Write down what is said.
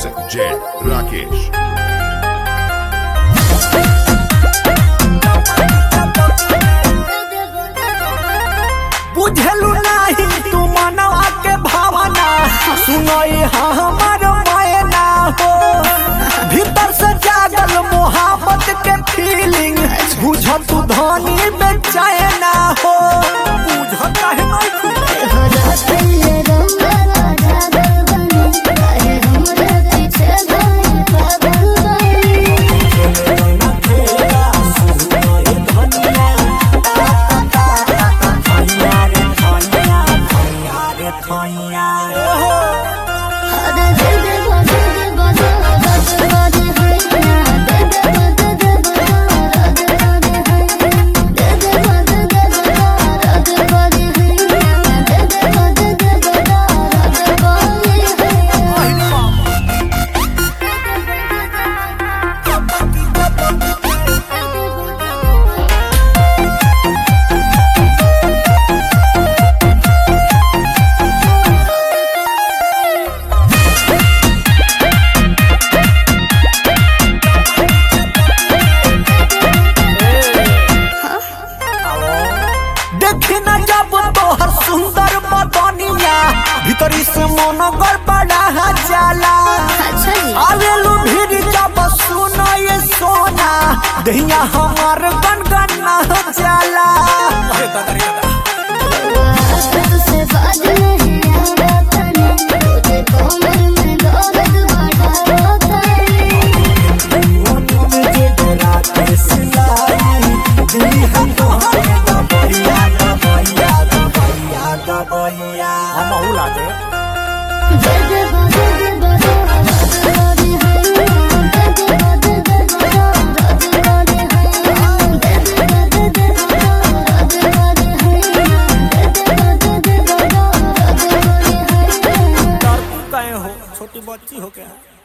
Mix J Rakesh. बुझलू नाही तू मनवा के भावना सुनई हमर मैना हो भीतर से जागल मोहब्बत के फीलिंग बुझ तू धनी बेचैना हो बुझ काहे नहीं खुद देखी न जब तोहर सुंदर बदनिया भीतरी से मन गड़बड़ा जाला आवेलू भीड़ जब सुनो ये सोना दहिया हमार गनगना जाला हम बहुला दे डर तू कहे हो छोटी बच्ची हो क्या